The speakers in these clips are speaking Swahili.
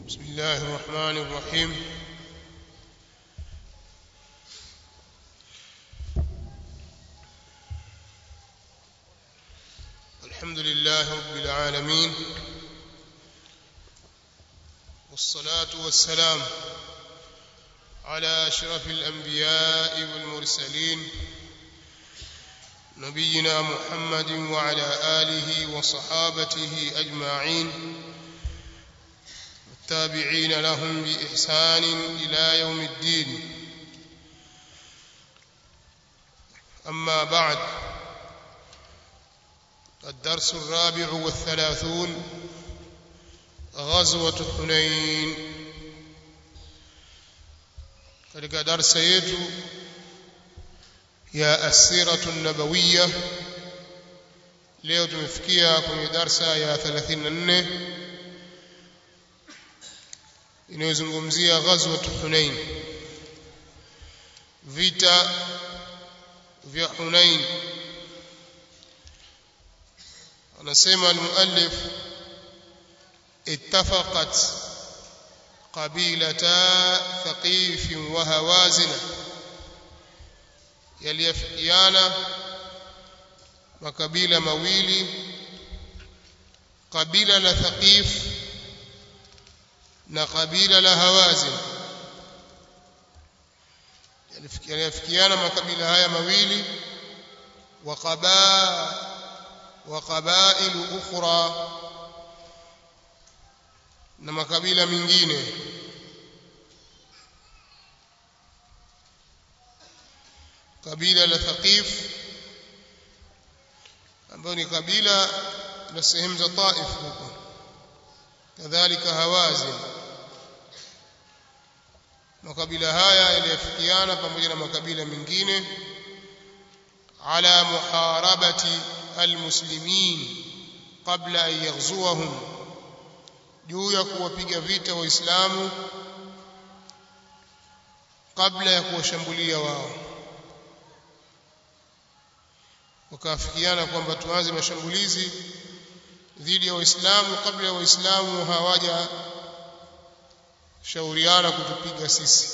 بسم الله الرحمن الرحيم الحمد لله رب العالمين والصلاة والسلام على أشرف الأنبياء والمرسلين نبينا محمد وعلى آله وصحابته أجمعين والتابعين لهم بإحسان إلى يوم الدين أما بعد الدرس الرابع والثلاثون غزوة حنين katika darsa yetu ya asiratu nabawiya leo tumefikia kwenye darsa ya 34 inayozungumzia ghazwat Hunain vita vya Hunain anasema almuallif اتفقت قبيلتا ثقيف وهوازن yaliyafikiana makabila mawili kabila la Thaqif na kabila la Hawazin yaliyafikiana makabila haya mawili wa qabaa wa qabail ukhra na makabila mengine kabila la Thaqif ambayo ni kabila la sehemu za Taif huko kadhalika Hawazin makabila haya yaliyofikiana pamoja na makabila mengine ala muharabati almuslimin qabla an yaghzuwahum juu ya kuwapiga vita waislamu kabla ya kuwashambulia wao wakaafikiana kwamba tuanze mashambulizi dhidi ya waislamu kabla ya waislamu hawaja shauriana kutupiga sisi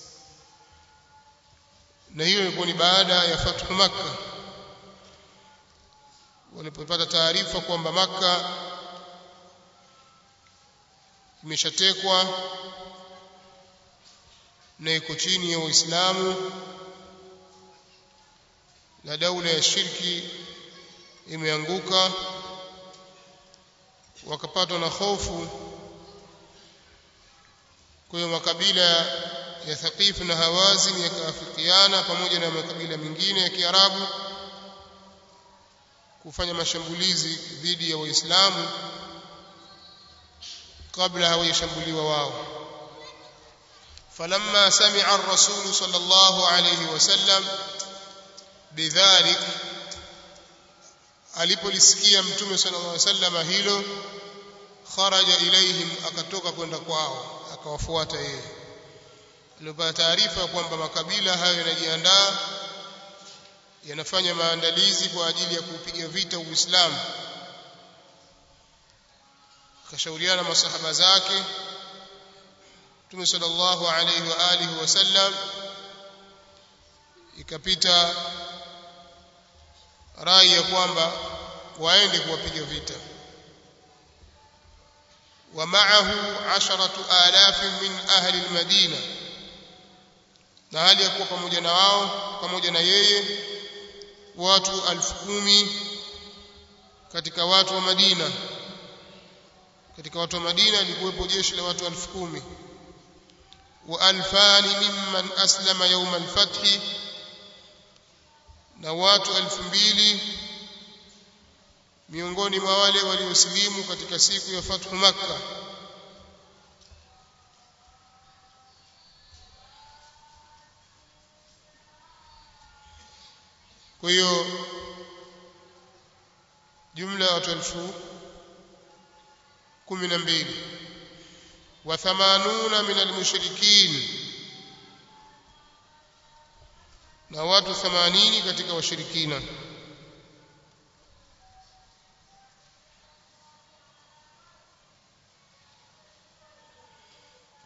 na hiyo ilikuwa ni baada ya fathu makka walipopata taarifa kwamba makka imeshatekwa na iko chini ya Uislamu na daula ya shirki imeanguka wakapatwa na hofu kwa hiyo makabila ya Thaqif na Hawazin yakaafikiana pamoja na makabila mengine ya Kiarabu kufanya mashambulizi dhidi ya Waislamu kabla hawajashambuliwa wao falamma sami'a ar-rasul sallallahu alayhi wasallam bidhalik alipolisikia mtume sallallahu alayhi wasallam hilo kharaja ilaihim akatoka kwenda kwao akawafuata yeye alipata taarifa kwamba makabila hayo yanajiandaa yanafanya maandalizi kwa ajili ya kupiga vita Uislamu akashauriana masahaba zake Mtume sallallahu alayhi wa alihi wasallam ikapita rai ya kwamba waende kuwapiga vita wa ma'ahu 10000 min ahli al-Madina na hali ya kuwa pamoja na wao pamoja na yeye watu elfu kumi katika watu wa Madina katika watu wa Madina likuwepo jeshi la watu elfu kumi wa alfani mimman aslama yawm al-fath na watu elfu mbili miongoni mwa wale waliosilimu katika siku ya fathu makka kwa hiyo jumla ya watu elfu kumi na mbili wa thamanuna min almushrikin na watu 80 katika washirikina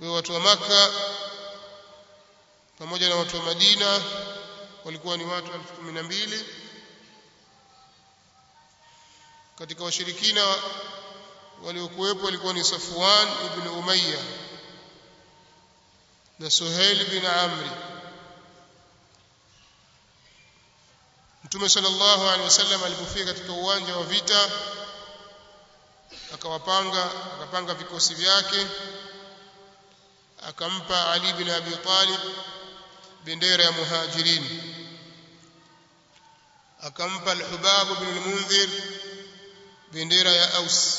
kwa watu wa maka pamoja na watu wa Madina walikuwa ni watu elfu kumi na mbili katika washirikina waliokuwepo walikuwa ni Safwan ibn Umayya na Suhail bin Amri Mtume sallallahu alaihi wasallam alipofika katika uwanja wa vita akawapanga akapanga vikosi vyake akampa Ali bin Abi Talib bendera ya muhajirin akampa al-Hubab bin al-Munzir bendera ya Aus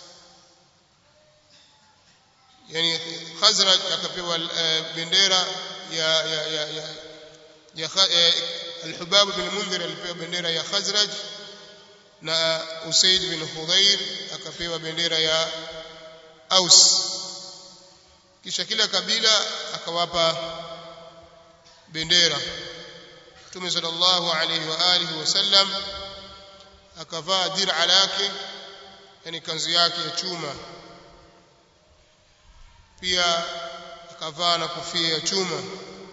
yani Khazraj akapewa bendera ya ya ya, ya, ya al-Hubab bin al-Munzir alipewa bendera ya Khazraj na Usaid bin Hudhair akapewa bendera ya Aus kisha kila kabila akawapa bendera Mtume sallallahu alayhi wa alihi wasallam akavaa dir'a lake yani kanzu yake ya chuma pia akavaa na kofia ya chuma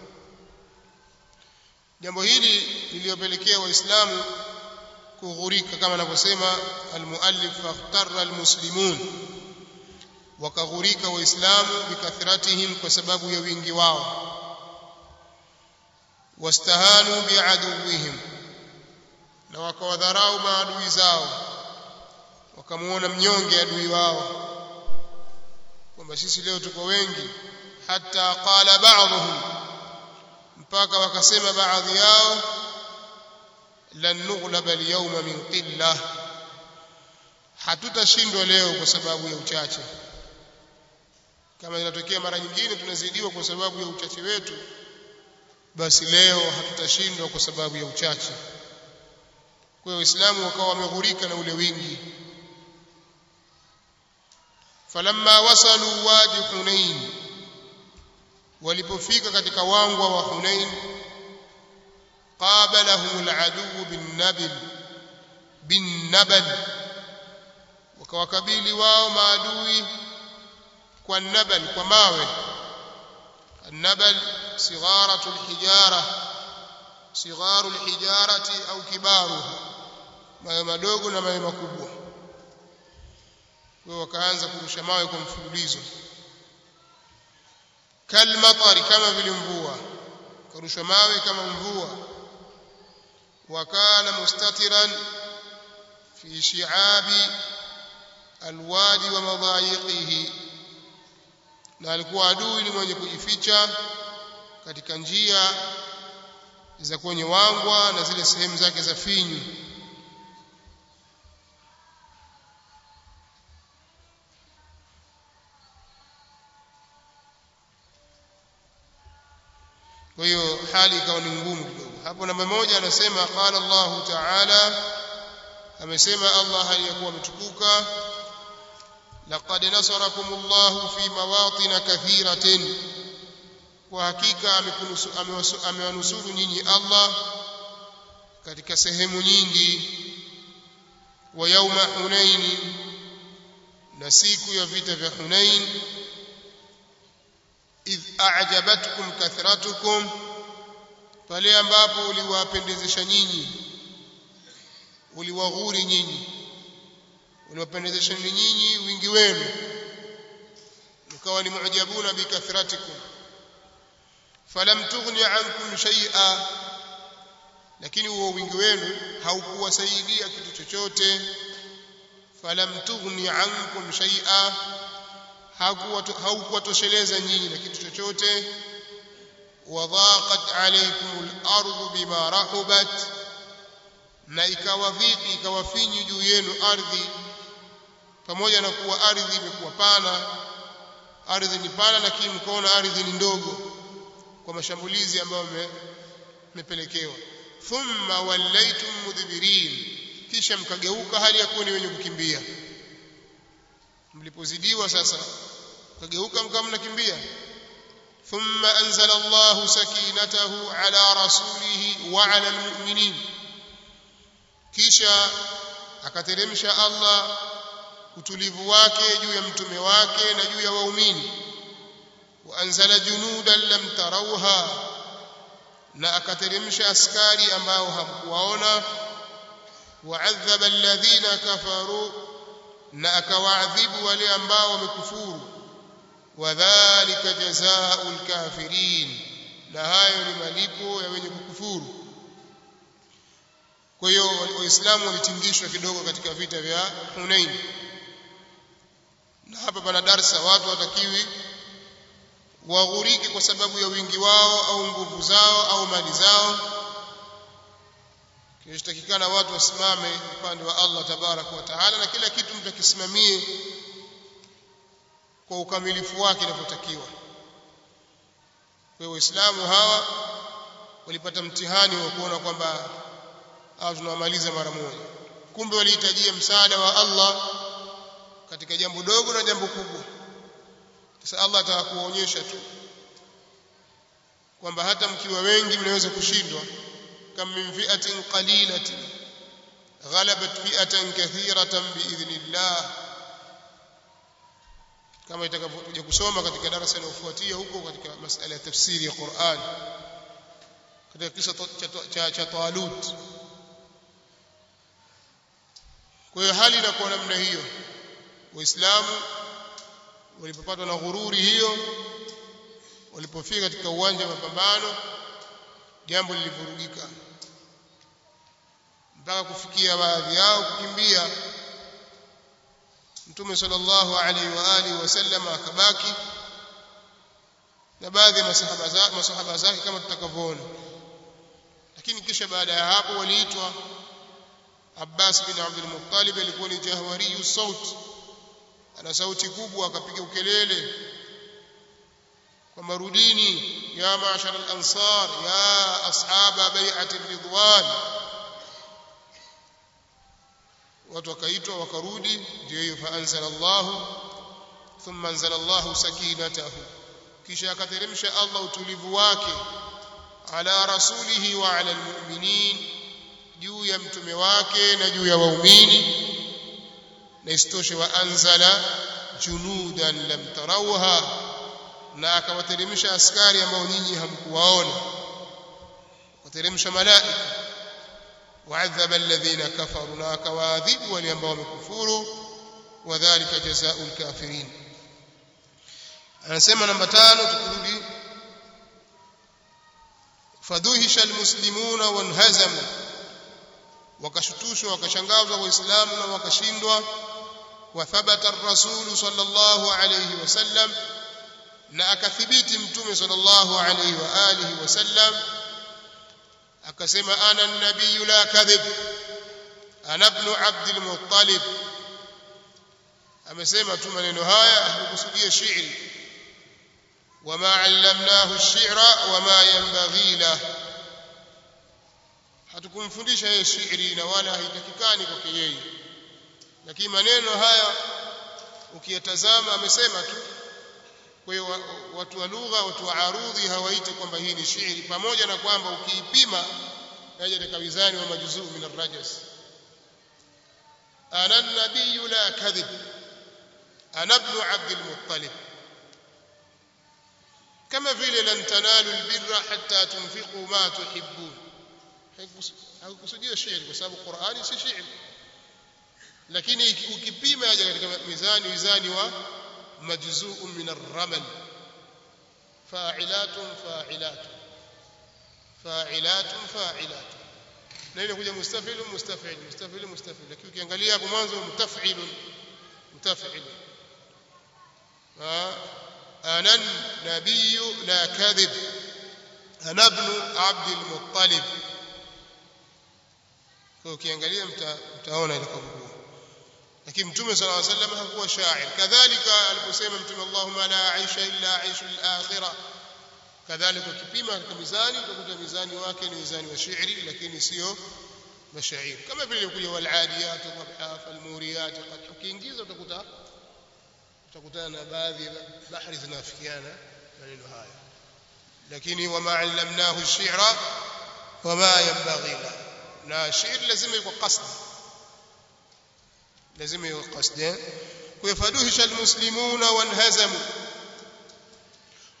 jambo hili liliyopelekea waislamu kughurika kama anavyosema almuallif fakhtarra almuslimun wakaghurika waislamu bikathratihim kwa sababu ya wingi wao wastahanu biaduwihim na wakawadharau maadui zao wakamuona mnyonge adui wao kwamba sisi leo tuko wengi hata qala ba'dhum mpaka wakasema baadhi yao lan nughlaba al-yawma min qillah hatutashindwa leo kwa sababu ya uchache kama inatokea mara nyingine tunazidiwa kwa sababu ya uchache wetu basi leo hatutashindwa kwa sababu ya uchache kwa hiyo waislamu wakawa wameghurika na ule wingi falamma wasalu wadi hunain walipofika katika wangwa wa hunain qabalahum aladu bin nabil bin nabal wakawakabili wao maadui kwa nabal kwa mawe النبل صغارة الحجارة صغار الحجارة أو كبارها mawe madogo na mawe makubwa kwa wakaanza kurusha mawe kwa mfululizo kalmatari kama vile mvua kurusha mawe kama mvua wakana mustatiran fi shi'abi alwadi wa madhayiqihi na alikuwa adui ni mwenye kujificha katika njia za kwenye wangwa na zile sehemu zake za finyu kwa hiyo hali ikawa ni ngumu kidogo hapo namba moja anasema qala Allahu ta'ala amesema Allah aliyakuwa ametukuka laqad nasarakumullahu fi mawatin kathiratin kwa hakika amewanusuru nyinyi Allah katika sehemu nyingi wa yauma hunain na siku ya vita vya hunain idh a'jabatkum kathratukum pale ambapo uliwapendezesha nyinyi uliwaghuri nyinyi uliwapendezesha nyinyi wingi wenu mkawa ni mu'jabuna bikathratikum falam tughni ankum shay'a lakini huo wingi wenu haukuwasaidia kitu chochote falam tughni ankum shay'a haukuwatosheleza nyinyi na kitu chochote wadhaqat alaykum al-ardu bima rahubat na ikawa vipi ikawa finyu juu yenu ardhi pamoja na kuwa ardhi imekuwa pana ardhi ni pana lakini mkaona ardhi ni ndogo kwa mashambulizi ambayo mmepelekewa thumma wallaitum mudbirin kisha mkageuka hali ya kuwa ni wenye kukimbia mlipozidiwa sasa mkageuka mkawa mnakimbia ثم أنزل الله سكينته على رسوله وعلى المؤمنين kisha akateremsha Allah utulivu wake juu ya mtume wake na juu ya waumini waanzala junudan lam tarawha na akateremsha askari ambao hamkuwaona waadhaba alladhina kafaru na akawaadhibu wale ambao wamekufuru wadhālika jazaa'ul kafirin na hayo ni malipo ya wenye kukufuru kwa hiyo waislamu walitingishwa kidogo katika vita vya Hunain na hapa pana darsa watu watakiwi waghuriki kwa sababu ya wingi wao au nguvu zao au mali zao kinachotakikana watu wasimame upande wa Allah tabaraka wa taala na kila kitu mtu akisimamie kwa ukamilifu wake inavyotakiwa kwa hiyo waislamu hawa walipata mtihani wa kuona kwamba hawa tunawamaliza mara moja kumbe walihitajia msaada wa Allah katika jambo dogo na jambo kubwa sasa Allah ataka kuwaonyesha tu kwamba hata mkiwa wengi mnaweza kushindwa kam min fi'atin qalilatin ghalabat fi'atan kathiratan biidhnillah kama itakavyokuja kusoma katika darasa linalofuatia huko katika masala ya tafsiri ya Qur'an katika kisa cha cha Talut kwa hiyo hali inakuwa namna hiyo waislamu walipopatwa na ghururi hiyo walipofika katika uwanja wa mapambano jambo lilivurugika mpaka kufikia baadhi yao kukimbia mtume sallallahu alaihi wa alihi wasallam akabaki na baadhi ya masahaba zake masahaba zake kama tutakavyoona lakini kisha baada ya hapo waliitwa Abbas bin Abdul Muttalib alikuwa ni jahwariyu sauti ana sauti kubwa akapiga ukelele kwa marudini ya ma'shar al-ansar ya ashaba bai'ati ridwan watu wakaitwa wakarudi ndio hiyo faanzala Allah thumma anzala Allah sakinatahu kisha akateremsha Allah utulivu wake ala rasulihi wa ala almu'minin juu ya mtume wake na juu ya waumini na istoshe wa anzala junudan lam tarawha na akawateremsha askari ambao nyinyi hamkuwaona wateremsha malaika وعذب الذين كفروا لا كواذب وليambao wamekufuru wadhālika jazaa'ul kafirin anasema namba 5 tukirudi fadhuhisha almuslimuna wanhazamu wakashutushwa wakashangazwa waislamu na wakashindwa wathabata ar-rasul sallallahu alayhi wasallam na akathibiti mtume sallallahu alayhi wa alihi wasallam akasema ana nabii la kadhib ana ibn abd al-muttalib amesema tu maneno haya hakukusudia shairi wama allamnahu ash-shi'ra wama yanbaghi la hatukumfundisha yeye shairi na wala haitakikani kwake yeye lakini maneno haya ukiyatazama amesema tu kwa hiyo watu wa lugha watu wa arudhi hawaiti kwamba hii ni shairi pamoja na kwamba ukiipima yaje katika wizani wa majuzuu min ar-rajas ana an-nabiy la kadhib ana ibn abd al-muttalib kama vile lan tanalu al-birra hatta tunfiqu ma tuhibbun haikusudia shairi kwa sababu Qur'ani si shairi lakini ukipima yaje katika mizani wizani wa مجزوء من الرمل فاعلات فاعلات فاعلات فاعلات na ile kuja mustafil mustafil mustafil mustafil lakini ukiangalia hapo mwanzo mutafil mutafil ana nabiy la kadhib ana ibn abd al-muttalib kwa ukiangalia mtaona ile kwa lakini mtume صلى الله عليه وسلم hakuwa shair kadhalika aliposema mtume Allahumma la aisha illa aishu al-akhirah kadhalika kipima katika mizani utakuta mizani wake ni mizani wa shairi lakini sio mashairi kama vile kuja wal adiyat dhabha fal muriyat qad ukiingiza utakuta utakutana na baadhi ya bahari zinafikiana maneno haya lakini wama allamnahu ash-shi'ra wama yanbaghi la na shairi lazima iko qasd lazima iwe qasd kuyafaduhisha almuslimuna wanhazamu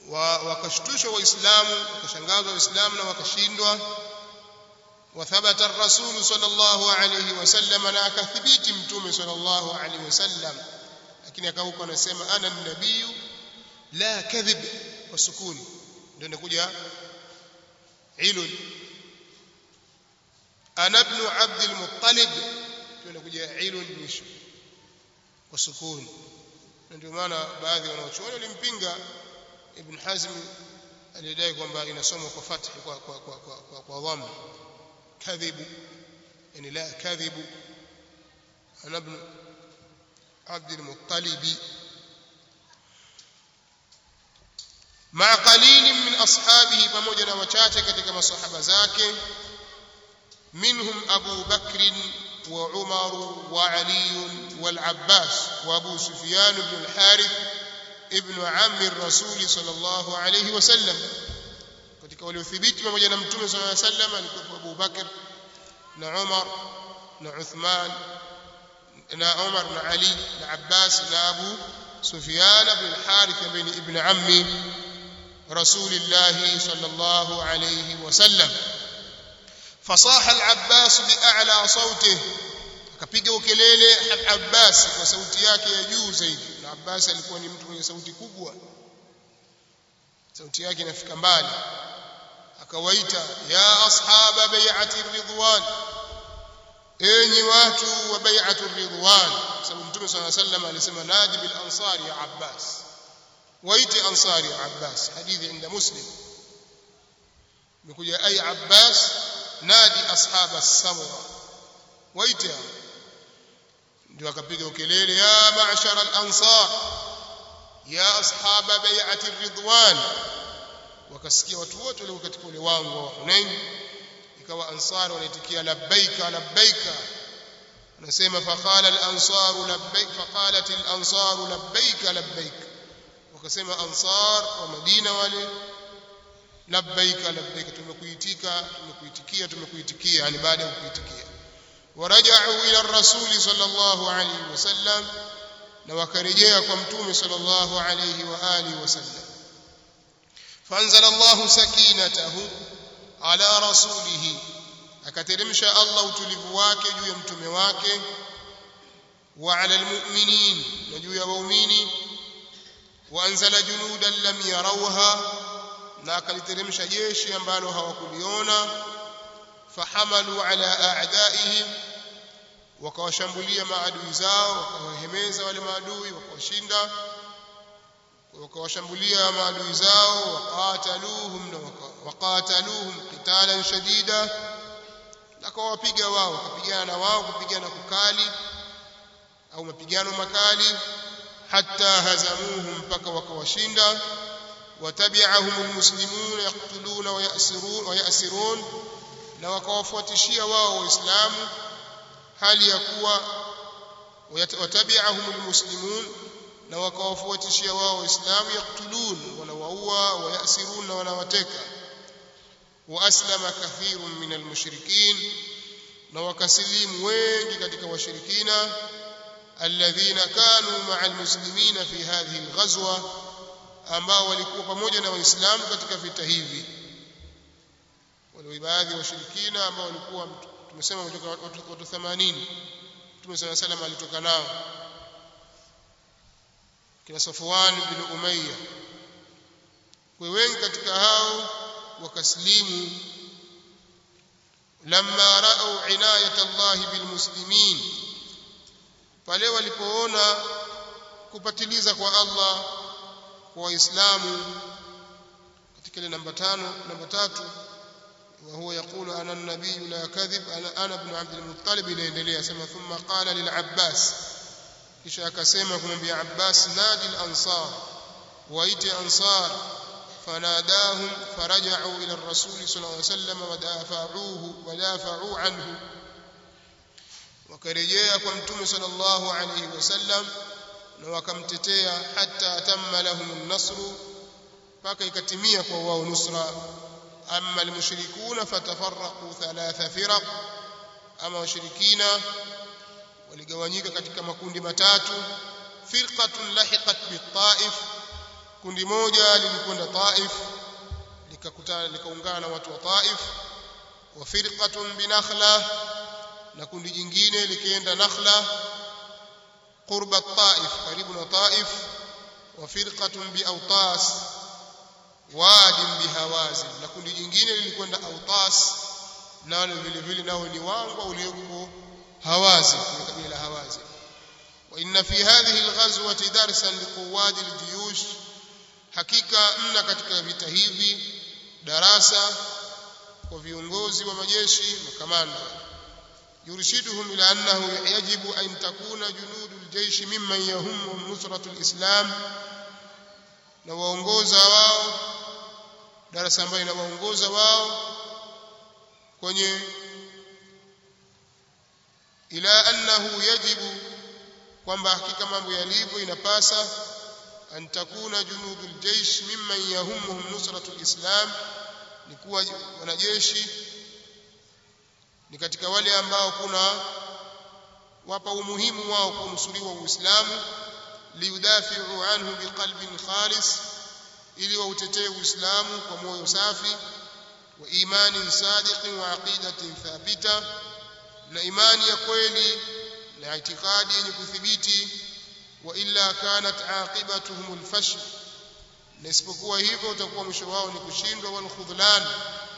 wa wakashtushwa waislamu wakashangazwa waislamu na wakashindwa وثبت الرسول صلى الله عليه وسلم na akathibiti mtume صلى الله عليه وسلم lakini akauko anasema ana nabii la kadhib kwa sukuni ndio inakuja ilul ana ibn abd al-muttalib ndio inakuja ilul mwisho kwa sukuni ndio maana baadhi wanaochuoni walimpinga ibn hazm alidai kwamba inasomwa kwa fathi kwa kwa kwa kwa, kwa, kwa dhamma kadhibu yani la kadhibu ana ibn عبد المطلب مع قليل من أصحابه pamoja na wachache katika masahaba zake منهم أبو بكر وعمر وعلي والعباس وأبو سفيان بن الحارث ابن عم الرسول صلى الله عليه وسلم katika waliothibiti pamoja na mtume صلى الله عليه وسلم alikuwa Abu Bakr na Umar na Uthman na Umar na Ali na Abbas na Abu Sufyan ibn al-Harith ibn ibn ammi Rasulillah sallallahu alayhi wasallam fasaha al-Abbas bi'a'la sawtihi akapiga ukelele al-Abbas kwa sauti yake ya juu zaidi na Abbas alikuwa ni mtu mwenye sauti kubwa sauti yake inafika mbali akawaita ya ashaba bai'ati ridwan enyi watu wa bai'atu ridwan sababu mtume صلى الله عليه وسلم alisema nadi bil ansari ya Abbas waite ansari ya Abbas hadithi inda muslim imekuja ay Abbas nadi ashaba as-samra waite ndio akapiga ukelele ya ma'shara al-ansar ya ashaba bai'ati ridwan wakasikia watu wote walio katika ule wango wa Hunain ikawa ansar wanaitikia labbaika labbaika anasema faqala al-ansar labbaik faqalat al-ansar labbaika labbaik wakasema ansar wa Madina wale labbaika labbaika tumekuitika tumekuitikia tumekuitikia yani baada ya kuitikia waraja'u ila ar-rasul sallallahu alayhi wasallam na wakarejea kwa mtume sallallahu alayhi wa alihi wasallam fanzala Allahu sakinatahu ala rasulihi akateremsha Allah utulivu wake juu ya mtume wake wa ala almu'minin na juu ya waumini wa anzala junudan lam yarawha na akaliteremsha jeshi ambalo hawakuliona fahamalu ala a'daihim wakawashambulia maadui zao wakawahemeza wale maadui wakawashinda wakawashambulia maadui zao waqataluhum na waqataluhum qitalan shadida na kawapiga wao wakapigana na wao kupigana kukali au mapigano makali hatta hazamuhum mpaka wakawashinda watabi'ahum almuslimun yaqtuluna wa yasirun wa yasirun na wakawafuatishia wao waislamu hali ya kuwa watabi'ahum almuslimun na wakawafuatishia wao waislamu yaktulun wanawaua wayasirun na wanawateka waaslama kathirun min almushrikin na wakasilimu wengi katika washirikina alladhina kanu ma'a almuslimina fi hadhihi alghazwa ambao walikuwa pamoja na waislamu katika vita hivi wale baadhi ya washirikina ambao walikuwa tumesema watu 80 Mtume صلى الله عليه alitoka nao kina Safwan bin Umayya kwa wengi katika hao wakaslimu lamma ra'u inayat Allah bil muslimin pale walipoona kupatiliza kwa Allah kwa waislamu katika ile namba tano namba tatu وهو يقول أنا النبي لا كذب أنا, أنا ابن عبد المطلب ليندليه سما ثم قال للعباس kisha akasema kumwambia Abbas nadi al-ansar waite ansar fanadahum faraja'u ila ar-rasul sallallahu alayhi wasallam wadafa'uhu wadafa'u anhu wakarejea kwa mtume sallallahu alayhi wasallam na wakamtetea hatta tamma lahum an-nasr mpaka ikatimia kwa wao nusra amma al-mushrikuna fatafarraqu thalatha firaq ama washirikina waligawanyika katika makundi matatu firqatun lahiqat bitaif kundi moja lilikwenda Taif likakutana likaungana na watu wa Taif wa firqatun binakhla na kundi jingine likienda Nakhla qurba Taif karibu na Taif wa firqatun bi Awtas wadi bihawazin na kundi jingine lilikwenda Awtas nalo vile vile nao ni wangwa ulioko Hawazin kwenye kabila la Hawazin وإن في هذه الغزوة درسا لقواد الجيوش hakika mna katika vita hivi darasa kwa viongozi wa majeshi makamanda yurshiduhum ila annahu yajibu an takuna junudul jaysh mimman yahummu nusratul islam na waongoza wao darasa ambayo inawaongoza wao kwenye ila annahu yajibu kwamba hakika mambo yalivyo inapasa an takuna junudul jaysh mimman yahummuhum nusratul islam ni kuwa wanajeshi ni katika wale ambao kuna wapa umuhimu wao kunusuriwa uislamu liudafi'u anhu biqalbin khalis ili wautetee uislamu kwa moyo safi wa imanin sadiqin wa aqidatin thabita na imani ya kweli na itikadi yenye kuthibiti wa illa kanat aqibatuhum alfashl na isipokuwa hivyo utakuwa mwisho wao ni kushindwa wal khudlan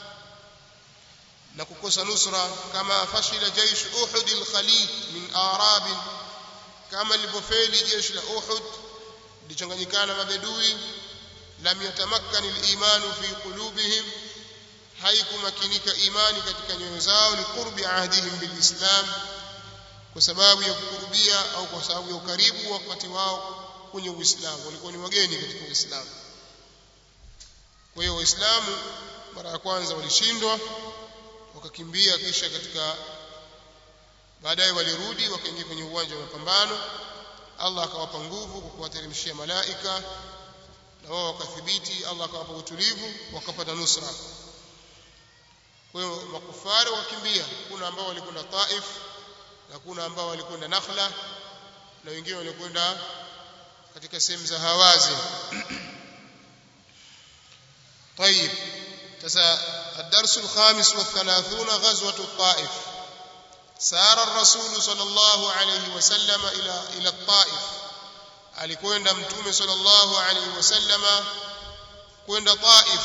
na kukosa nusra kama fashila jaish uhud alkhalid min arab kama lilipofeli jeshi la uhud lichanganyikana mabedui lam yatamakkan aliman fi qulubihim haikumakinika imani katika nyoyo zao ni qurbi ahdihim bilislam kwa sababu ya kukurubia au kwa sababu ya ukaribu wakati wao kwenye Uislamu walikuwa ni wageni katika Uislamu kwa hiyo waislamu mara ya kwanza walishindwa wakakimbia kisha katika baadaye walirudi wakaingia kwenye uwanja wa mapambano Allah akawapa nguvu kwa kuwateremshia malaika na wao wakathibiti Allah akawapa utulivu wakapata nusra kwa hiyo makufari wakakimbia kuna ambao walikwenda Taif na kuna ambao walikwenda Nakhla na wengine walikwenda katika sehemu za Hawazin طيب تسا الدرس الخامس والثلاثون غزوة الطائف سار الرسول صلى الله عليه وسلم إلى إلى الطائف alikwenda mtume sallallahu alaihi wasallama kwenda Taif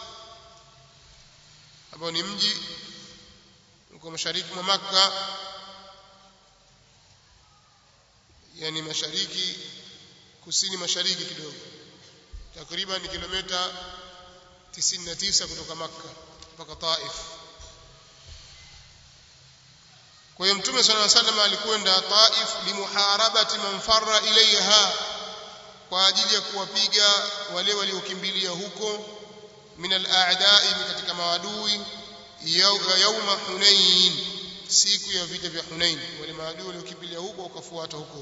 ambao ni mji uko mashariki mwa Makka yani mashariki kusini mashariki kidogo takriban kilomita 99 kutoka Makka mpaka Taif kwa hiyo mtume صلى الله عليه وسلم alikwenda Taif limuharabati man farra ilaiha kwa ajili ya kuwapiga wale waliokimbilia huko min al-a'da'i katika maadui yauma Hunain siku ya vita vya Hunain wale maadui waliokimbilia huko wakafuata huko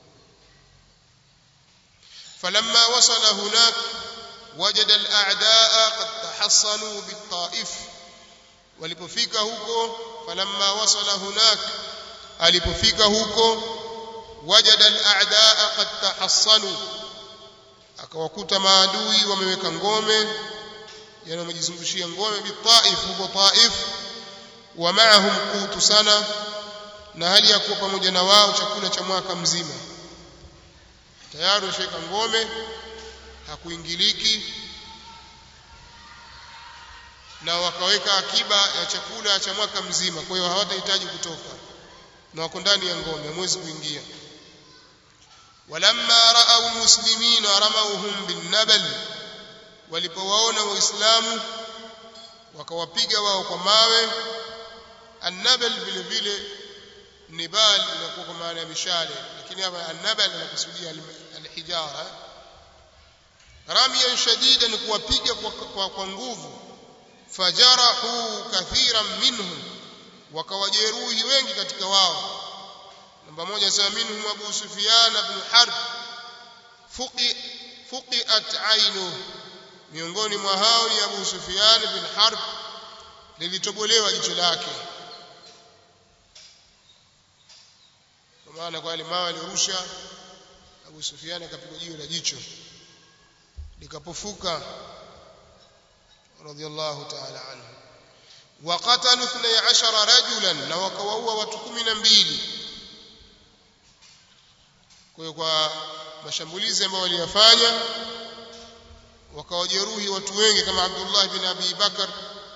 فلما وصل هناك وجد الأعداء قد تحصنوا بالطائف walipofika huko falamma wasala hunak alipofika huko wajada al-a'daa qad tahassanu akawakuta maadui wameweka ngome yani wamejizungushia ngome bitaif huko taif wa ma'ahum qutu sana na hali ya kuwa pamoja na wao chakula cha mwaka mzima tayari washaweka ngome hakuingiliki na wakaweka akiba ya chakula cha mwaka mzima kwa hiyo hawatahitaji kutoka na wako ndani ya ngome hamwezi kuingia walamma raau almuslimina ramauhum binnabal walipowaona waislamu wakawapiga wao kwa mawe annabal vile vile nibal inakuwa kwa maana ya mishale lakini hapa annabal inakusudia alhijara ramiyan shadidan kuwapiga kwa, kwa, kwa nguvu fajarahu kathiran minhum wakawajeruhi wengi katika wao namba moja anasema minhum Abu Sufyan ibn Harb fuqi fuqiat ainu miongoni mwa hao ni Abu Sufyan ibn Harb lilitobolewa jicho lake kwa maana kwa wale mawe alirusha Abu Sufyan akapigwa jiwe la jicho likapofuka radiyallahu ta'ala anhu وقتلوا 12 رجلا na wakawaua watu 12 kwa hiyo kwa mashambulizi ambayo waliyafanya wakawajeruhi watu wengi kama Abdullah bin Abi Bakar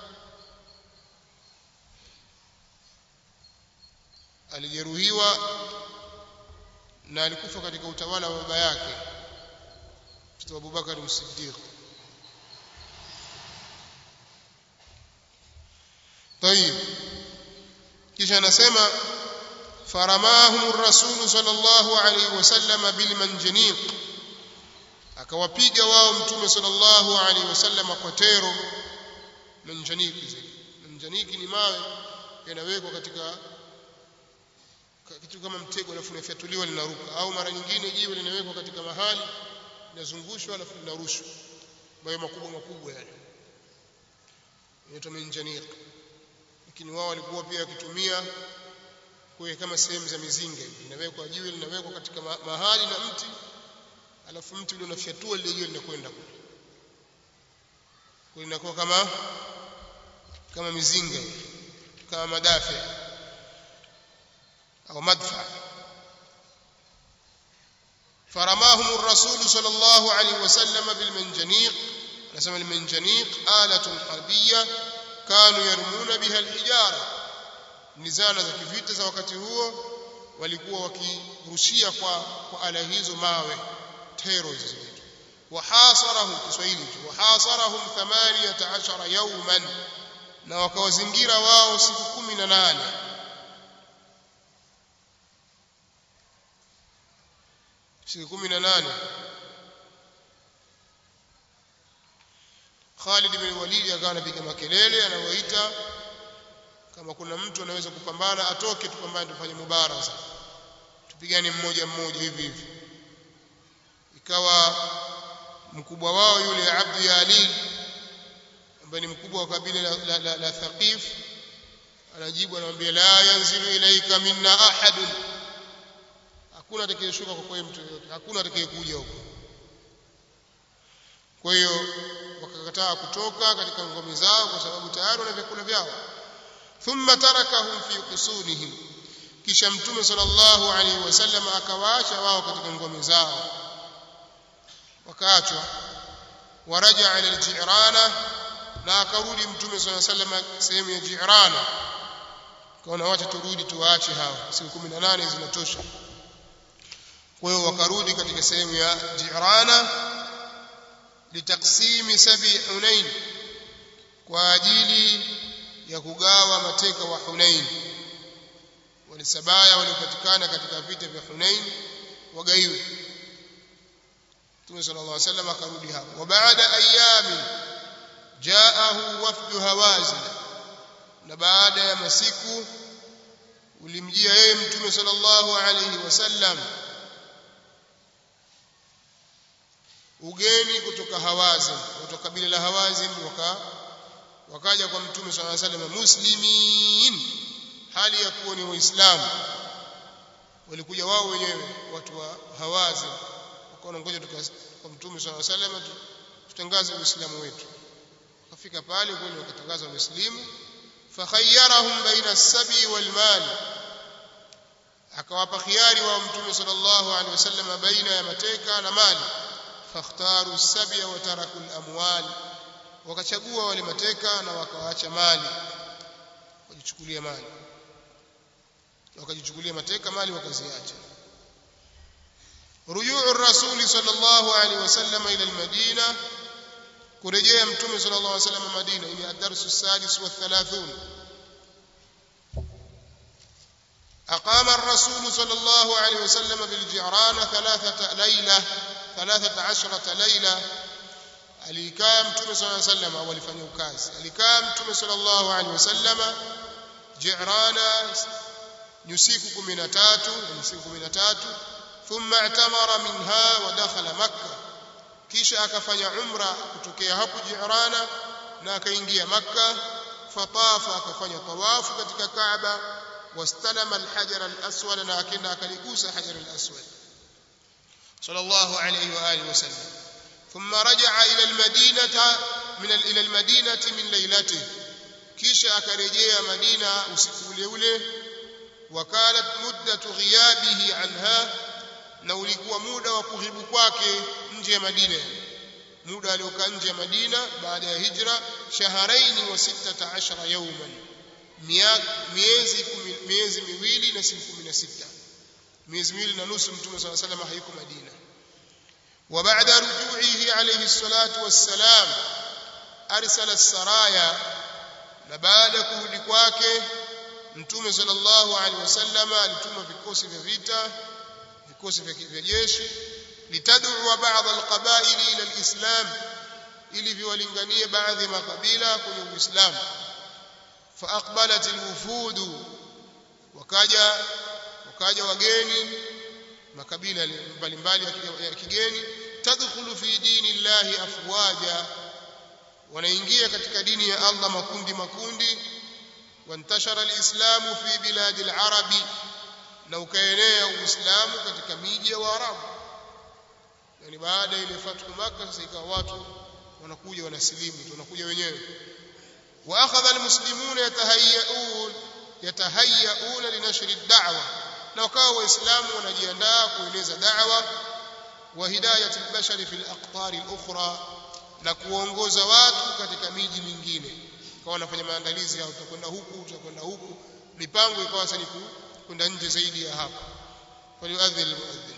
alijeruhiwa na alikufa katika utawala wa baba yake mtoto wa Abubakar As-Siddiq طيب kisha anasema faramahum ar-rasul sallallahu alayhi wasallam bil manjaniq akawapiga wao mtume sallallahu alayhi wasallam kwa tero manjaniki zile manjaniki ni mawe yanawekwa katika kitu kama mtego alafu linafyatuliwa linaruka au mara nyingine jiwe linawekwa katika mahali linazungushwa alafu linarushwa mawe makubwa makubwa yale inaitwa manjaniki lakini wao walikuwa pia wakitumia kwa kama sehemu za mizinga hivi inawekwa jiwe linawekwa katika mahali na mti alafu mti ule unafyatua lile jiwe linakwenda kule kwa inakuwa kama kama mizinga hivi kama madafi au madfa فرماهم الرسول صلى الله عليه وسلم بالمنجنيق رسم المنجنيق آلة حربية كانوا يرمون بها الحجارة ni zana za kivita za wakati huo walikuwa wakirushia kwa kwa ala hizo mawe tero hizo zinaitwa wahasarahum kiswahili wahasarahum 18 yawman na wakawazingira wao siku 18 siku 18 Khalid bin Walid akawa anapiga makelele anawaita kama kuna mtu anaweza kupambana atoke tupambane tufanye mubaraza tupigane mmoja mmoja hivi hivi ikawa mkubwa wao yule Abdu Yalil ambaye ni mkubwa wa kabila la, la, la, la Thaqif anajibu anamwambia la yanzilu ilaika minna ahad hakuna atakayeshuka kwa mtu yote hakuna atakayekuja huko kwa hiyo wakakataa kutoka katika ngome zao kwa sababu tayari wana vyakula vyao thumma tarakahum fi qusunihim kisha mtume sallallahu alaihi wasallam akawaacha wao katika ngome zao wakaachwa waraja ila al-jirana na akarudi mtume sallallahu alaihi wasallam sehemu ya jirana kaona wacha turudi tuwaache hao siku 18 zinatosha kwa hiyo wakarudi katika sehemu ya jirana litaksimi sabi hunain kwa ajili ya kugawa mateka wa Hunain walisabaya waliopatikana katika vita vya Hunain wagaiwe Mtume sallallahu alaihi wasallam akarudi hapo wa baada ayami jaahu wafdu hawazin na baada ya masiku ulimjia yeye Mtume sallallahu alaihi wasallam ugeni kutoka Hawazin kutoka kabila la Hawazin waka wakaja kwa mtume swalla salam muslimin hali ya kuwa ni waislamu walikuja wao wenyewe watu wa Hawazin wakaona ngoja kwa mtume swalla salam tutangaze uislamu wetu wakafika pale kweli wakatangaza uislamu fakhayyarahum baina as-sabi wal mal akawapa khiari wa mtume sallallahu alaihi wasallam baina ya mateka na mali fakhtaru as-sabya wa taraku al-amwal wakachagua wale mateka na wakawaacha mali wajichukulia mali wakajichukulia mateka mali wakaziacha rujuu rasuli sallallahu alaihi wasallam ila almadina kurejea mtume sallallahu alaihi wasallam madina ili adarsu sadis wa 30 أقام الرسول صلى الله عليه وسلم بالجعران ثلاثة ليلة ثلاثة عشرة ليلة alikaa mtume صلى الله عليه وسلم au alifanya ukazi alikaa mtume صلى الله عليه وسلم Jirana ni usiku 13 ni siku 13 thumma i'tamara minha wa dakhala makkah kisha akafanya umra kutokea hapo Jirana na akaingia makkah fatafa akafanya tawafu katika Kaaba wastalama alhajar alaswad na akenda akaligusa hajar alaswad sallallahu alayhi wa alihi wasallam ثم رجع إلى المدينة من إلى المدينة من ليلته kisha akarejea Madina usiku ule ule wakalat muddatu ghiyabihi anha na ulikuwa muda wa kuhibu kwake nje ya Madina muda aliokaa nje ya Madina baada ya hijra shaharaini wa 16 yawman miezi miezi miwili na siku 16 miezi miwili na nusu mtume صلى الله عليه وسلم hayuko Madina وبعد رجوعه عليه الصلاة والسلام أرسل السرايا na baada ya kurudi kwake mtume sallallahu alaihi wasallam alituma vikosi vya vita vikosi vya jeshi litad'u ba'd alqaba'il ila alislam ili viwalinganie baadhi ya makabila kwenye uislamu faaqbalat alwufud wakaja wakaja wageni makabila mbalimbali ya kigeni tadkhulu fi dini llahi afwaja wanaingia katika dini ya Allah makundi makundi wantashara alislamu fi biladi alarabi na ukaenea uislamu katika miji ya waarabu yani baada ile fathu makkah sasa ikawa watu wanakuja wanasilimu wanakuja wenyewe wa akhadha almuslimuna yatahayyaun yatahayyaun linashri ad-da'wa na wakawa waislamu wanajiandaa kueneza da'wa wa hidayat al-bashari fi al-aqtar al-ukhra na kuongoza watu katika miji mingine kwa wanafanya maandalizi yao tutakwenda huku tutakwenda huku mipango ikawa sasa ni kwenda nje zaidi ya hapa faliuadhil muadhin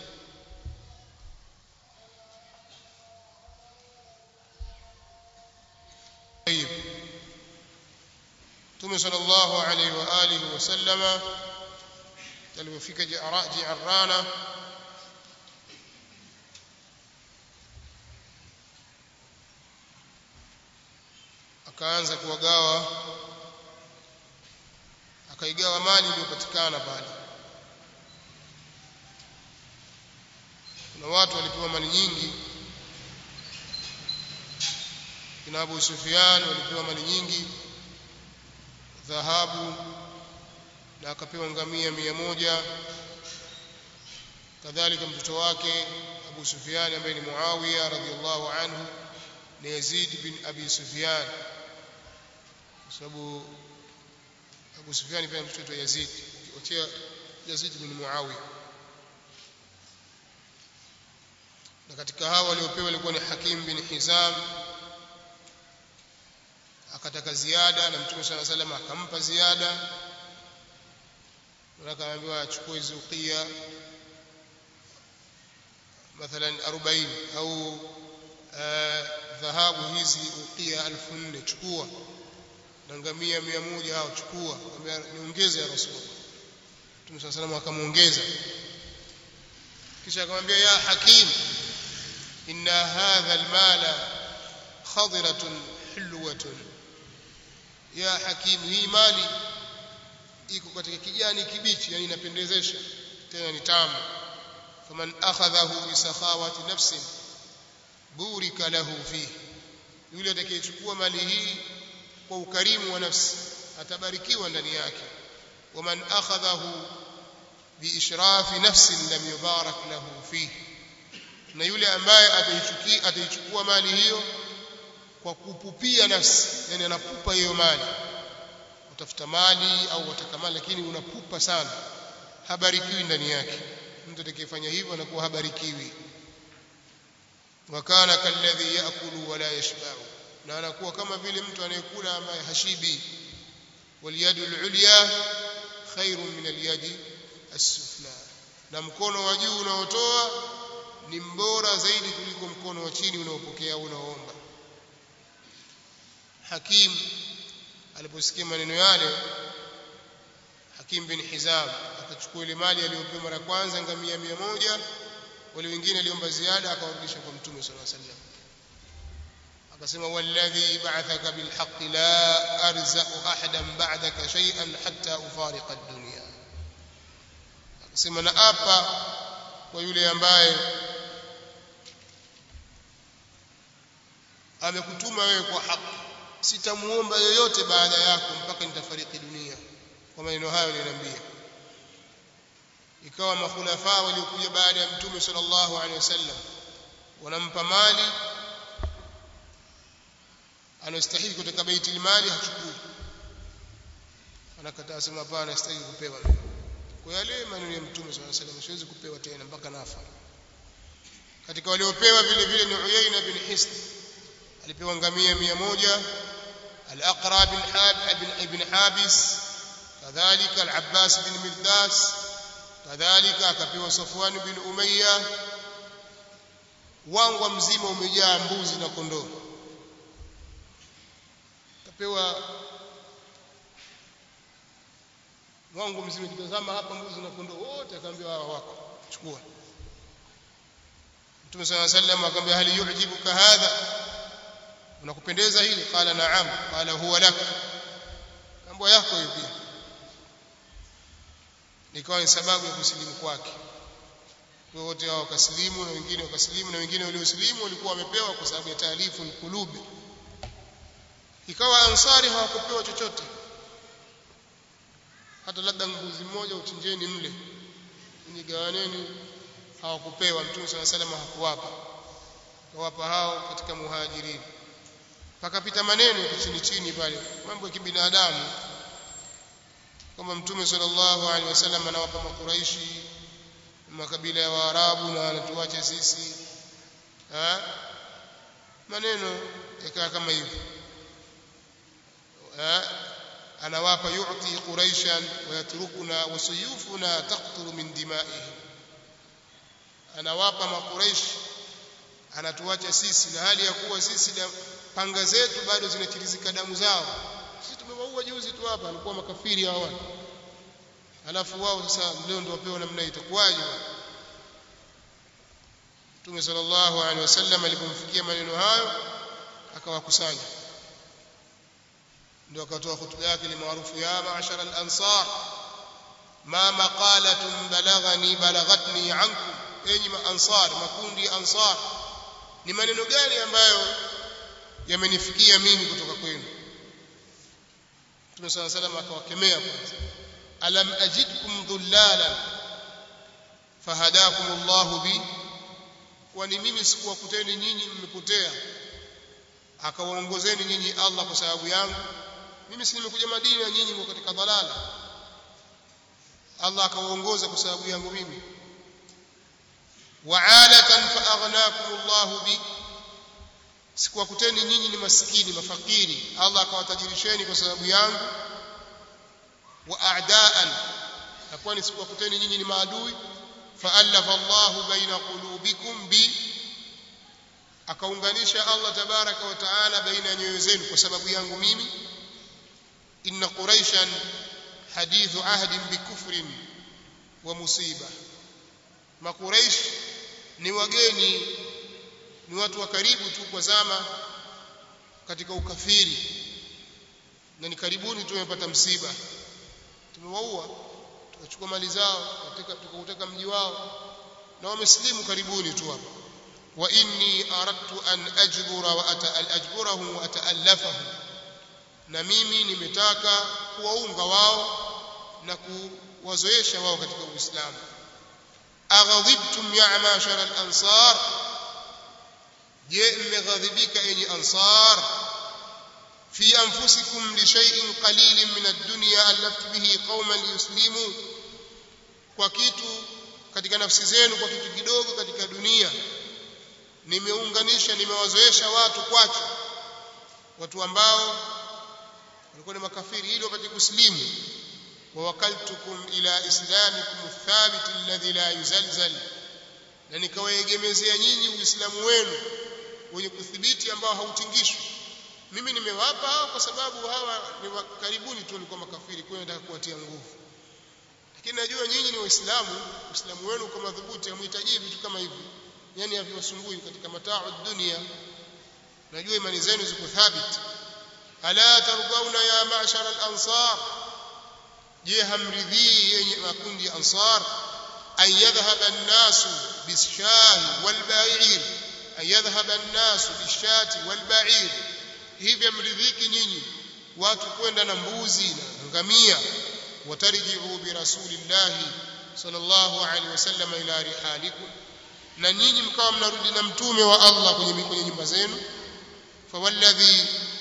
طيب Mtume sallallahu alaihi wa alihi wasallama alipofika Ji'rana akaanza kuwagawa akaigawa mali iliyopatikana pale kuna watu walipewa mali nyingi kina Abu Sufyan walipewa mali nyingi dhahabu na akapewa ngamia mia moja kadhalika mtoto wake Abu Sufyan ambaye ni Muawiya radhiallahu anhu ni Yazid bin Abi Sufyan kwa sababu Abu Sufyan pia mtoto wa Yazid ukiwatia Yazid bin Muawiya na katika hawa waliopewa ilikuwa ni Hakim bin Hizam akataka ziada na Mtume صلى الله عليه وسلم akampa ziada na akaambiwa achukue hizo uqia mathalan 40 au dhahabu hizi uqia 1400 chukua na ngamia 100 hao chukua akamwambia niongeze ya Rasulullah Mtume صلى الله عليه وسلم akamuongeza kisha akamwambia ya hakim inna hadha almala khadiratun hulwatun ya hakim hii mali iko katika kijani kibichi yani inapendezesha tena ni tamu faman akhadhahu bi sakhawati nafsin burika lahu fihi yule atakayechukua mali hii kwa ukarimu wa nafsi atabarikiwa ndani yake waman akhadhahu bi ishrafi nafsin lam yubarak lahu fihi na yule ambaye ataichukua ataichukua mali hiyo kwa kupupia nafsi yani anapupa hiyo mali utafuta mali au wataka mali lakini unapupa sana habarikiwi ndani yake mtu atakayefanya hivyo anakuwa habarikiwi wakana kalladhi yaakulu wala yashba'u na anakuwa kama vile mtu anayekula ambaye hashibi waliyadu alulya khairun min alyadi as-sufla na mkono wa juu unaotoa ni mbora zaidi kuliko mkono wa chini unaopokea au unaoomba Hakim aliposikia maneno yale Hakim bin Hizam akachukua ile mali aliyopewa mara kwanza ngamia mia moja wale wengine aliomba ziada akawarudisha kwa Mtume صلى الله عليه وسلم akasema walladhi ba'athaka bilhaqqi la arzaqu ahadan ba'daka shay'an hatta ufariqa ad-dunya akasema na apa kwa yule ambaye amekutuma wewe kwa haki sitamuomba yoyote baada yako mpaka nitafariki dunia kwa maneno hayo niliambia ikawa makhulafa waliokuja baada ya mtume sallallahu alaihi wasallam wanampa mali anastahili kutoka baitul mali hachukui anakataa sema hapana anastahili kupewa kwa yale maneno ya mtume sallallahu alaihi wasallam siwezi kupewa tena mpaka nafa katika waliopewa vile vile ni Uyayna bin Hisn alipewa ngamia 100 al-Aqra bin Hab ibn Habis kadhalika al-Abbas bin Mirdas kadhalika akapewa Safwan bin Umayya wangwa mzima umejaa mbuzi na kondoo akapewa wangu mzima kitazama hapa mbuzi na kondoo wote akaambia hawa wako chukua Mtume صلى الله عليه وسلم akamwambia hali yujibuka hadha unakupendeza hili qala na'am qala huwa lak mambo yako hiyo pia nikawa ni sababu ya kusilimu kwake wote hao wakasilimu na wengine wakasilimu na wengine waliosilimu walikuwa wamepewa kwa sababu ya taalifu kulubi ikawa ansari hawakupewa chochote hata labda mbuzi mmoja uchinjeni mle nigawaneni hawakupewa mtume sana salama hakuwapa kawapa hao katika muhajirini pakapita maneno ya chini chini pale mambo ya kibinadamu kama mtume sallallahu alaihi wasallam anawapa makuraishi makabila ya waarabu na anatuache sisi ha? maneno yakaa kama hivyo anawapa yu'ti quraishan wa yatrukuna wa suyufuna taqturu min dima'ihim anawapa makuraish anatuacha sisi na hali ya kuwa sisi panga zetu bado zinachirizika damu zao sisi tumewaua juzi tu hapa alikuwa makafiri hao watu alafu wao sasa leo ndio wapewa namna itakuwaje Mtume sallallahu alaihi wasallam alipomfikia maneno hayo akawakusanya ndio akatoa hutuba yake maarufu ya ma'ashara al-ansar ma maqalatun balaghani balaghatni ankum enyi maansar makundi ya ansar ni maneno gani ambayo yamenifikia mimi kutoka kwenu Mtume صلى الله عليه وسلم akawakemea kwanza alam ajidkum dhullalan fahadakum Allah bi kwani mimi sikuwakuteni nyinyi mmepotea akawaongozeni nyinyi Allah kwa sababu yangu mimi si nimekuja Madina nyinyi mko katika dhalala Allah akawaongoza kwa sababu yangu mimi wa'alatan fa aghnakum Allah bi sikuwakuteni nyinyi ni maskini mafakiri Allah akawatajirisheni kwa sababu yangu wa a'daan na kwani sikuwakuteni nyinyi ni maadui fa'alafa Allah baina qulubikum bi akaunganisha Allah tabaraka wa taala baina nyoyo zenu kwa sababu yangu mimi inna quraishan hadithu ahdin bikufrin wa musiba makuraish ni wageni ni watu wa karibu tu kwa zama katika ukafiri na ni karibuni tumepata msiba tumewaua tukachukua mali zao tukauteka mji wao na wamesilimu karibuni tu hapa wa inni aradtu an ajbura wa ajburahum wa ataallafahum na mimi nimetaka kuwaunga wao na kuwazoesha wao katika Uislamu aghadhibtum ya mashara al-ansar je mmeghadhibika enyi ansar fi anfusikum li shay'in qalilin min ad-dunya allaftu bihi qauman liyuslimu kwa kitu katika nafsi zenu kwa kitu kidogo katika dunia nimeunganisha nimewazoesha watu kwacho watu ambao walikuwa ni makafiri ili wapate kuslimu ووكلتكم إلى إسلامكم الثابت الذي لا يزلزل na nikawaegemezea nyinyi uislamu wenu wenye kuthibiti ambao hautingishwi mimi nimewapa hao kwa sababu hawa ni karibuni tu walikuwa makafiri kwa hiyo nataka kuwatia nguvu lakini najua nyinyi ni waislamu uislamu wenu uko madhubuti hamhitaji vitu kama hivi yani haviwasumbui katika mataa dunia najua imani zenu ziko thabiti ala tardauna ya ma'shara al-ansar je hamridhii yenye makundi ya ansar an yadhhaba an-nasu bishahi wal-ba'ir an yadhhaba an-nasu bishati wal-ba'ir hivi mridhiki nyinyi watu kwenda na mbuzi na ngamia watarji'u bi rasulillahi sallallahu alaihi wasallam ila rihalikum na nyinyi mkawa mnarudi na mtume wa Allah kwenye kwenye nyumba zenu fawalladhi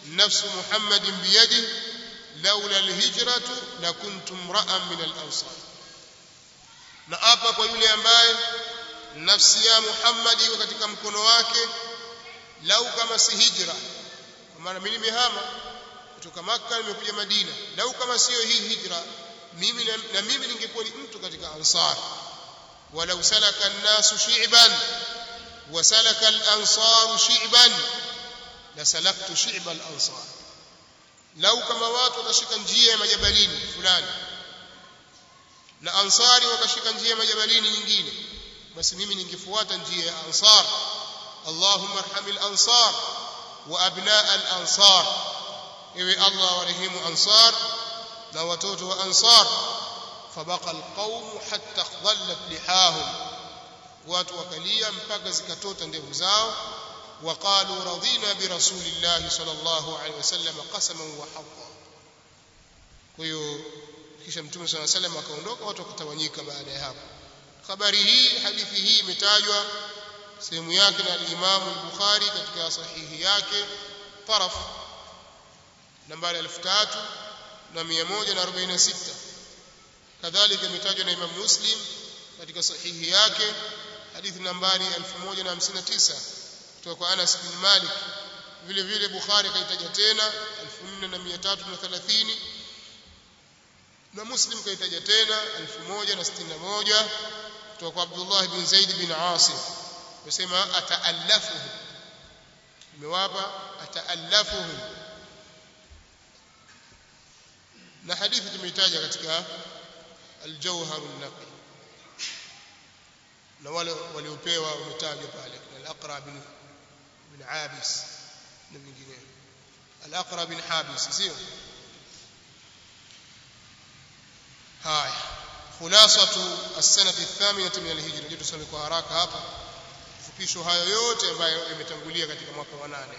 nafsu muhammadin biyadihi laula alhijratu lakuntu imra'an min al-ansar na hapa kwa yule ambaye nafsi ya Muhammad iko katika mkono wake lau kama si hijra kwa maana mimi nimehama kutoka Makka nimekuja Madina lau kama sio hii hijra mimi na, na mimi ningekuwa ni mtu katika ansar walau salaka an-nasu shi'ban wa salaka al-ansar shi'ban la salaktu shi'ba al-ansar lau kama watu watashika njia ya majabalini fulani na ansari wakashika njia ya majabalini nyingine basi mimi ningefuata njia ya ansar allahumma arhamil ansar wa abnaa al ansar ewe allah warehemu ansar na watoto wa ansar fabaqa alqawm hatta dhallat lihahum watu wakalia mpaka zikatota ndevu zao وقالوا رضينا برسول الله صلى الله عليه وسلم قسما وحقا kwa hiyo kisha mtume صلى الله عليه وسلم akaondoka watu wakatawanyika baada ya hapo habari hii hadithi hii imetajwa sehemu yake na al-Imam al-Bukhari katika sahihi yake taraf nambari 3146 kadhalika imetajwa na Imam Muslim katika sahihi yake hadithi nambari 1059 kutoka kwa Anas bin Malik vile vile Bukhari kaitaja tena 4330 na Muslim kaitaja tena 1061 kutoka kwa Abdullah bin Zaid bin Asim wasema ataallafuhu imewapa ataallafuhu na hadithi tumeitaja katika al-Jawhar an-Naqi na wale waliopewa wametajwa pale al-Aqra bin bin Abis na vinginevyo al-Aqra bin Habis sio haya khulasatu as-sanati ath-thaminati min al-hijra je tusome kwa haraka hapa fupisho hayo yote ambayo yametangulia katika mwaka wa nane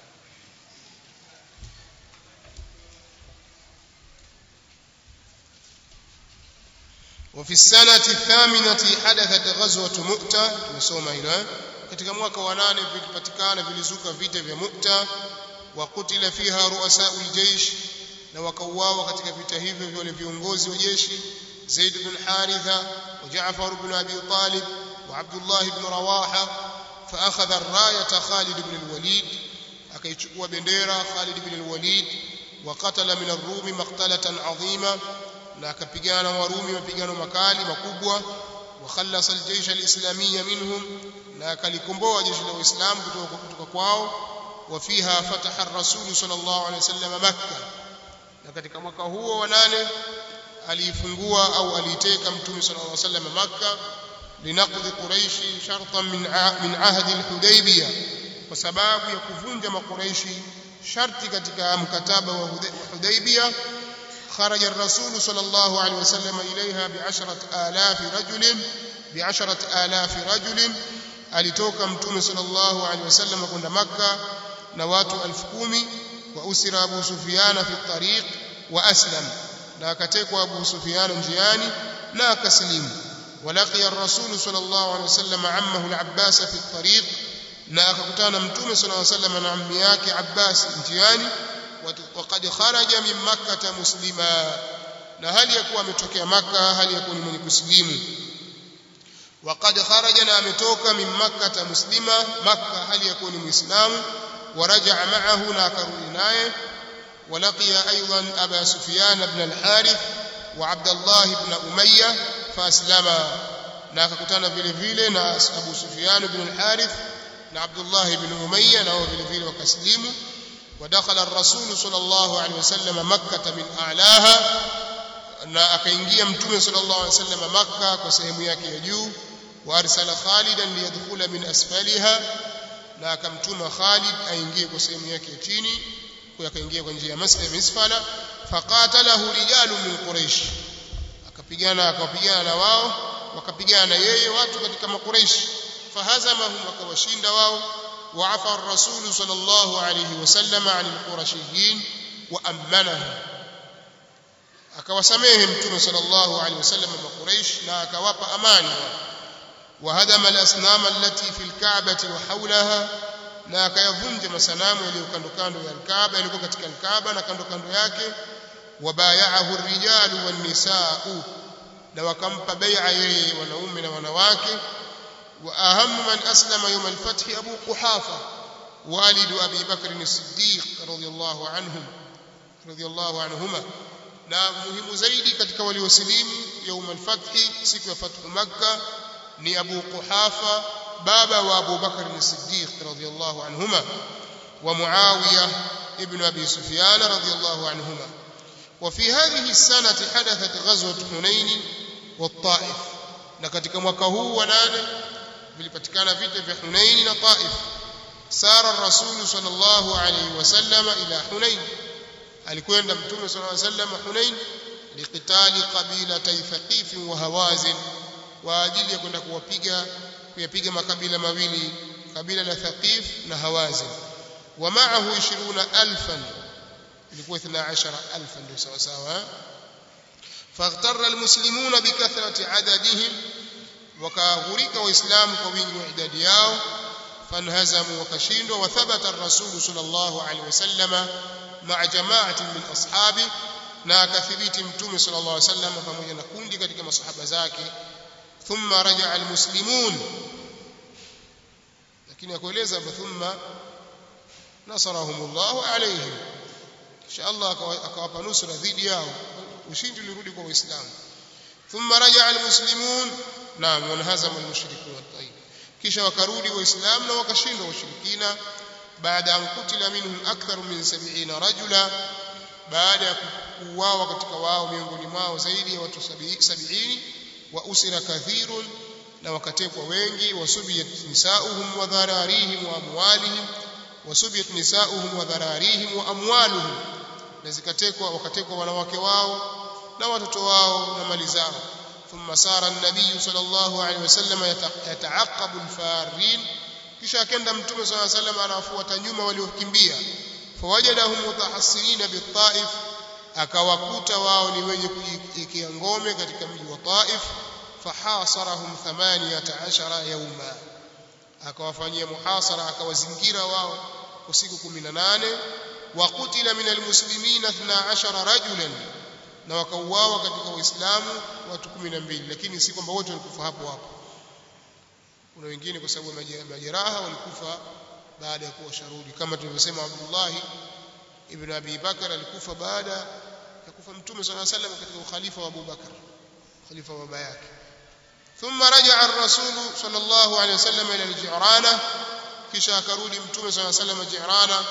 وفي السنة الثامنة حدثت غزوة مؤتة tumesoma hilo katika mwaka wa nane vilipatikana vilizuka vita vya Mu'ta wa kutila fiha ru'asa'ul jaysh na wakauawa katika vita hivyo wale viongozi wa jeshi Zaid bin Haritha wa Ja'far bin Abi Talib wa Abdullah bin Rawaha فأخذ الراية خالد بن الوليد akaichukua bendera Khalid bin al-Walid وقتل من الروم مقتلة عظيمة na akapigana warumi mapigano makali makubwa وخلص الجيش الإسلامي منهم na akalikomboa jeshi la Uislamu kutoka kutoka kwao وفيها فتح الرسول صلى الله عليه وسلم مكة na katika mwaka huo wa nane aliifungua au aliiteka mtume صلى الله عليه وسلم مكة لنقض قريش شرطا من من عهد الحديبية kwa sababu ya kuvunja makuraishi sharti katika mkataba wa Hudaybiyah خرج الرسول صلى الله عليه وسلم إليها بعشرة آلاف رجل بعشرة آلاف رجل alitoka mtume sallallahu alaihi wasallam kwenda makka na watu 10000 wa usira abu sufyan fi tariq wa aslam na akatekwa abu sufyan njiani na akaslimu walaqiya ar-rasul sallallahu alaihi wasallam ammahu al-abbas fi tariq na akakutana mtume sallallahu alaihi wasallam na ammi yake abbas njiani وقد خرج من مكة مسلما na hali ya kuwa ametokea maka hali ya kuwa ni mwenye kusilimu وقد خرج na ametoka min makkah muslima makkah hali ya kuwa ni muislamu ورجع معه na akarudi naye ولقي ايضا ابا سفيان بن الحارث وعبد الله بن اميه فاسلما na akakutana vile vile na Abu Sufyan ibn al-Harith na Abdullah ibn Umayya nao vile vile wakaslimu ودخل الرسول صلى الله عليه وسلم مكة من أعلاها na akaingia mtume sallallahu alaihi wasallam makka kwa sehemu yake ya juu wa arsala khalidan liyadkhula min asfaliha na akamtuma khalid aingie kwa sehemu yake ya chini kwa akaingia kwa njia ya masjid misfala faqatalahu rijalu min quraish akapigana akapigana na wao wakapigana na yeye watu katika makuraish fahazamahum akawashinda wao وعفى الرسول صلى الله عليه وسلم عن القرشيين وأمنهم akawasamehe mtume sallallahu alaihi wasallam makuraish na akawapa amani wahadama alasnam allati fi alka'bati wa hawlaha na akayavunja masanamu yaliyo kando kando ya Al-Kaaba yalikuwa katika Al-Kaaba na kando kando yake wabayaahu ar-rijalu wan-nisaa'u na wakampa bai'a yeye wanaume na wanawake wa ahamu man aslama yawm al-fath Abu Quhafa والد أبي بكر الصديق رضي الله عنهم رضي الله عنهما na muhimu zaidi katika waliosilimu يوم الفتح siku ya fathu Makkah ni Abu Quhafa baba wa Abu Bakr as-Siddiq radiyallahu anhuma wa Muawiya ibn Abi Sufyan radiyallahu anhuma وفي هذه السنة حدثت غزوة حنين والطائف na katika mwaka huu wa nane vilipatikana vita vya Hunain na Taif سار الرسول صلى الله عليه وسلم إلى حنين alikwenda mtume صلى الله عليه وسلم حنين liqitali qabilatay thaqif wa hawazin kwa ajili ya kwenda kuwapiga kuyapiga makabila mawili kabila la thaqif na hawazin wa ma'ahu 20000 ilikuwa 12000 ndio sawa sawa فاغتر المسلمون بكثرة عددهم وكاغريك وإسلام كوينج وعداد ياو فانهزموا وكشيندوا وثبت الرسول صلى الله عليه وسلم مع جماعة من أصحابه na akathibiti mtume sallallahu alaihi wasallam pamoja na kundi katika masahaba zake thumma raja'a almuslimun lakini akueleza thumma nasarahumullahu alaihim kisha Allah akawapa nusra dhidi yao ushindi ulirudi kwa waislamu thumma raja'a almuslimun naam wanahazama almushrikun tayyib kisha wakarudi waislamu na wakashindwa washirikina baada an kutila minhum akthar min 70 rajula baada ya kuuawa katika wao miongoni mwao zaidi ya watu 70 wa usira kathirun na wakatekwa wengi wasubiyat nisauhum wa dhararihim wa amwalihim wasubiyat nisauhum wa dhararihim wa amwaluhum na zikatekwa wakatekwa wanawake wao na watoto wao na mali zao ثم سار النبي صلى الله عليه وسلم يتعقب الفارين kisha akenda mtume صلى الله عليه وسلم anawafuata nyuma waliokimbia fawajadahum mutahassirina bitaif akawakuta wao ni wenye kujikia ngome katika mji wa Taif fahasarahum 18 yawma akawafanyia muhasara akawazingira wao kwa siku 18 wa kutila min almuslimina 12 rajulan na wakauawa katika waislamu watu 12 lakini si kwamba wote walikufa hapo hapo kuna wengine kwa sababu majeraha walikufa baada ya kuwa sharudi kama tulivyosema Abdullah ibn Abi Bakar alikufa baada ya kufa mtume صلى الله عليه وسلم katika ukhalifa wa Abu Bakar khalifa wa baba yake ثم رجع الرسول صلى الله عليه وسلم الى الجعرانه kisha akarudi mtume صلى الله عليه وسلم جعرانه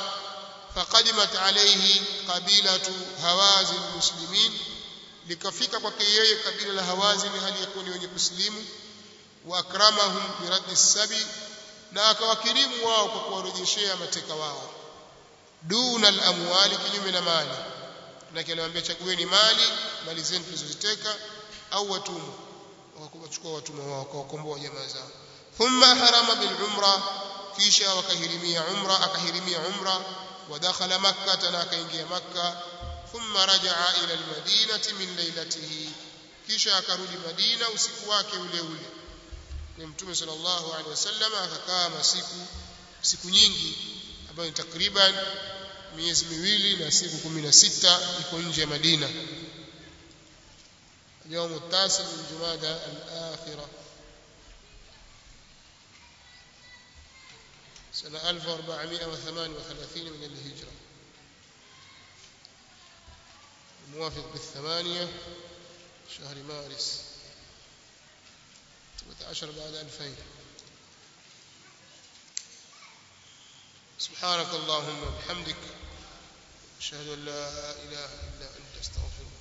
فقدمت عليه قبيله هوازن المسلمين likafika kwake yeye kabila la hawazin hali yakuwa ni wenye kusilimu wa akramahum biraddi sabi na akawakirimu wao kwa kuwarejeshea mateka wao duna al-amwali kinyume na mali na kiliwaambia chagueni mali mali zenu tulizoziteka au watumwa wakachukua watumwa wao wakawakomboa jamaa zao thumma harama bil umra kisha wakahirimia umra akahirimia umra ودخل مكة na akaingia Makka thumma rajaa ila al-madinati min lailatihi kisha akarudi Madina usiku wake ule ule ni mtume sallallahu alaihi wasallam akakaa masiku siku nyingi ambayo ni takriban miezi miwili na siku 16 iko nje ya Madina يوم التاسع من جمادى الآخرة سنة 1438 من الهجرة الموافق بالثمانية شهر مارس 17 بعد 2000 سبحانك اللهم وبحمدك أشهد أن لا إله إلا أنت استغفرك